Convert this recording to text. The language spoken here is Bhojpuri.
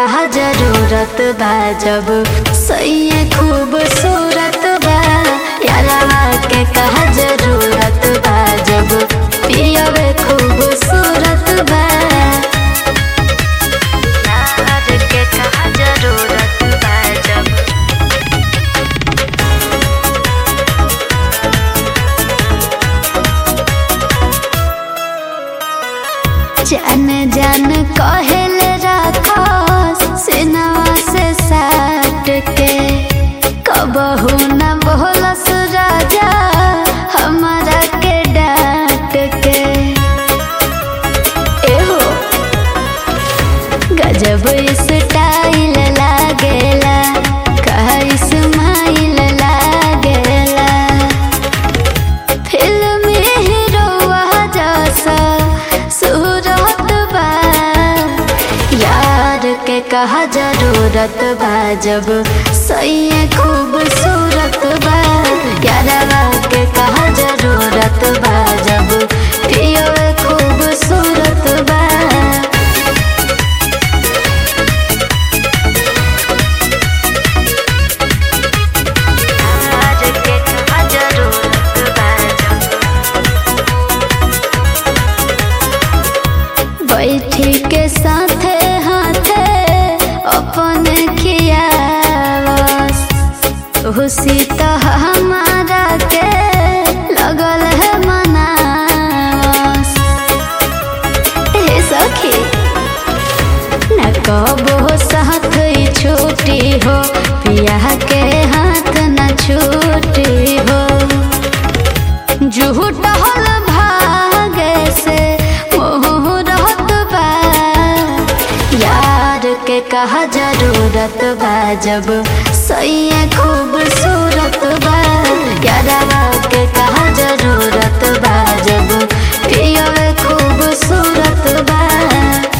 कहा जरूरत बा जब सही खूबसूरत बा यारवा के कहा जरूरत बा जब पियवे खूबसूरत बा यार के कहा जरूरत बा जब जान जान कहल राखो सिनवा से साट के कबहू न बोलस राजा हमारा के डांट के एहो गजब स्टाइल लागेला कहा इस्माइल लागेला फिल्म हीरोवा जैसा सूरत बा यार के कहा जरूरत बा जब सही खूबसूरत बा यारवा के कहा जरूरत बा जब पियो खूबसूरत बा यार के कहा जरूरत बा जब बैठी के साथे हाथे अपन खियावस खुशी तो हमारा के लगल है मनावस हे सखी न कबो साथ ही छूटी हो पिया के हाथ न छूटी हो झूठ हल भागे से मोह रहत बा यार के कहा जरूरत बा जब सही खूबसूरत बा यारवा के कहा जरूरत बा जब पियो खूबसूरत बा